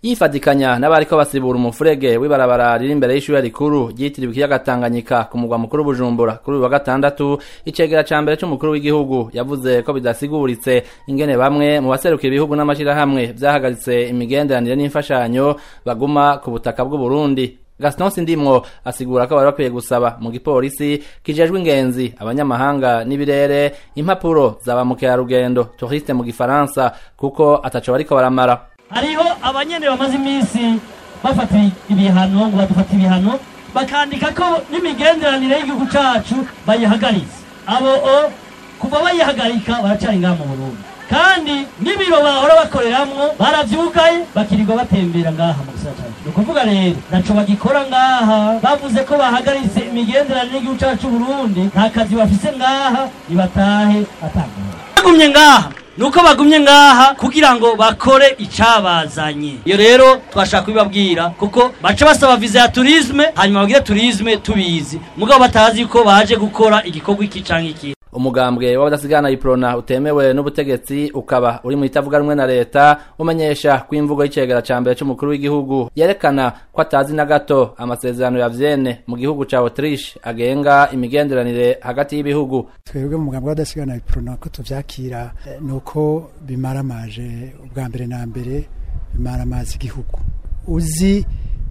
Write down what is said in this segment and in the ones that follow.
yifadikanya n'abariko basibura umufurege w'ibarabara riri imbere y'ishure rikuru ryitiriwe ikiyaga Tanganyika ku mugwa mukuru Bujumbura kuri uyu wa gatandatu icegera ca mbere c'umukuru w'igihugu yavuze ko bidasiguritse ingene bamwe mu baserukira ibihugu n'amashirahamwe vyahagaritse imigenderanire n'imfashanyo baguma ku butaka bw'u Burundi Gaston Sindimwo asigura ko bari bakwiye gusaba mu gipolisi kijejwe ingenzi abanyamahanga n'ibirere impapuro za ba mukerarugendo touriste mu gifaransa kuko ataco bariko baramara hariho abanyene bamaze iminsi bafata ibihano ngo badufata ibihano bakandika ko n'imigenderanire y'igihugu cacu bayihagaritse abo o kuva bayihagarika baracari ngaha mu Burundi kandi n'ibiro bahora bakoreramwo baravyugaye bakirirwa batembera ngaha mu gisagara cacu ni ukuvuga rero naco bagikora ngaha bavuze ko bahagaritse imigenderanire y'igihugu cacu Burundi nta kazi bafise ngaha nibatahe atangura bagumye ngaha nuko bagumye ngaha kugira ngo bakore icabazanye iyo rero twashaka kubibabwira kuko baca basaba viza ya turisme hanyuma bagire turisme tubizi mugabo batazi ko baje gukora igikorwa iki canke iki umugambwe w'abadasigana iprona utemewe n'ubutegetsi ukaba uri mu itavuga rumwe na leta umenyesha ko imvugo y'icegera ca mbere c'umukuru w'igihugu yerekana ko atazi na gato amasezerano ya Vienne mu gihugu ca Autriche agenga imigenderanire hagati y'ibihugu twebwe mu mugambwe w'abadasigana iprona ko tuvyakira eh, nuko bimaramaje ubwa mbere na mbere bimaramaza igihugu uzi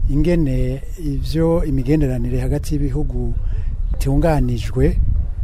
ingene ivyo imigenderanire hagati y'ibihugu itunganijwe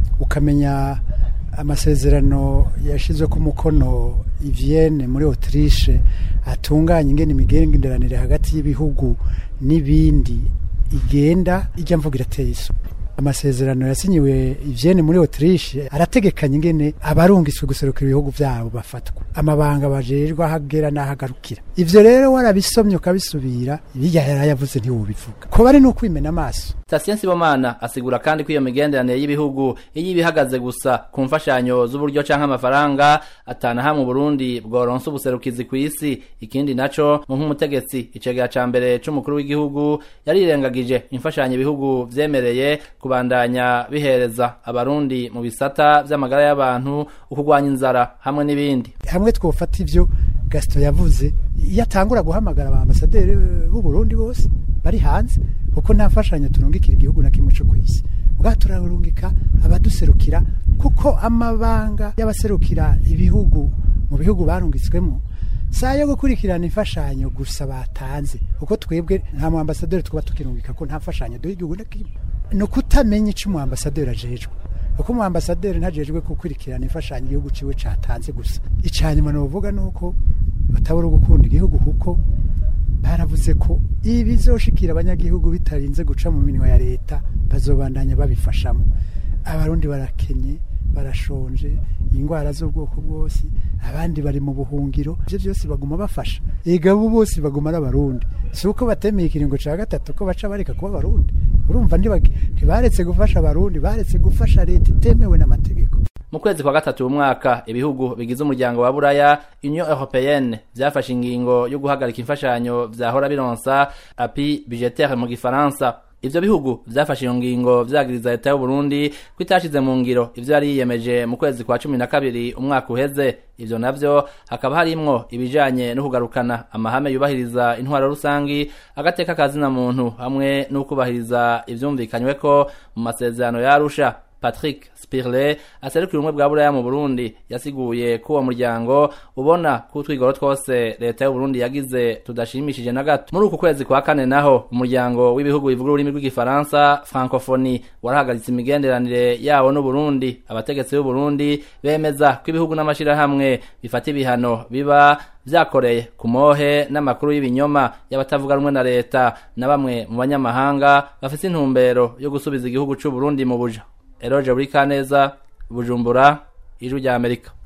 ukamenya amasezerano yashizwe ku mukono i Vienne muri Autriche atunganya ingene imigenderanire hagati y'ibihugu n'ibindi igenda ijya mvuga irateye iso amasezerano yasinyiwe i Vienne muri Autriche arategekanya ingene abarungiswe guserukira ibihugu vyabo bafatwa amabanga bajejwe ahagera n'ahagarukira ivyo rero warabisomye ukabisubira bijya yarayavuze ntiwobivuga ko bari no kwimena amaso Stasien Sibomana asigura kandi ko iyo migenderanire y'ibihugu iyo ibihagaze gusa ku mfashanyo z'uburyo canke amafaranga atana hamwe Burundi bworonsa ubuserukizi ku isi ikindi naco mu nk'umutegetsi icegera ca mbere c'umukuru w'igihugu yarirengagije imfashanyo ibihugu vyemereye kubandanya bihereza abarundi mu bisata vy'amagara y'abantu ukugwanya inzara hamwe n'ibindi hamwe twofata ivyo Gaston yavuze iyo atangura guhamagara ba ambasaderi b'u Burundi bose bari hanze kuko nta mfashanyo turungikira igihugu na kimwe cyo kwisi ubwa turarungika abaduserukira kuko amabanga y'abaserukira ibihugu mu bihugu barungitswemo saa yo gukurikirana imfashanyo gusa batanze kuko twebwe nta mu ambasaderi twaba tukirungika ko nta mfashanyo duha igihugu na kimwe ni ukutamenya icyo umu ambasaderi ajejwe kuko umu ambasaderi ntajejwe gukurikirana imfashanyo igihugu ciwe catanze gusa icanyuma novuga nuko batabura gukunda igihugu kuko baravuze ko ibi bizoshikira abanyagihugu bitarinze guca mu minwa ya leta bazobandanya babifashamo abarundi barakenye barashonje indwara z'ubwoko bwose abandi bari mu buhungiro ivyo byose baguma bafasha ega bo bose baguma ari abarundi si uko batemeye ikiringo ca gatatu ko baca bareka kuba abarundi urumva ntibaretse gufasha abarundi baretse gufasha leta itemewe n'amategeko mu kwezi kwa gatatu umwaka ibihugu bigize umuryango wa buraya union européenne vyafashe ingingo yo guhagarika imfashanyo vyahora bironsa api budgetaire mu gifaransa ivyo bihugu vyafashe iyo ngingo vyagiriza leta y'u Burundi ko itashize mu ngiro ivyo yari yiyemeje mu kwezi kwa cumi na kabiri umwaka uheze ivyo navyo hakaba harimwo ibijanye no kugarukana amahame yubahiriza intwaro rusangi agateka kazina muntu hamwe no kubahiriza ivyumvikanyweko mu masezerano ya Arusha Patrick Spirle aserukira ubumwe bwa Buraya mu Burundi yasiguye ko uwo muryango ubona ko utwigoro twose leta y'u Burundi yagize tudashimishije na gato muri uku kwezi kwa kane naho umuryango w'ibihugu bivuga ururimi rw'igifaransa francophonie warahagaritse imigenderanire yawo n'u Burundi abategetsi b'u Burundi bemeza ko ibihugu n'amashirahamwe bifata ibihano biba vyakoreye ku mohe n'amakuru y'ibinyoma y'abatavuga rumwe na leta na bamwe mu banyamahanga bafite intumbero yo gusubiza igihugu c'u Burundi mu buja Eroje Burikaneza Bujumbura Ijwi rya Amerika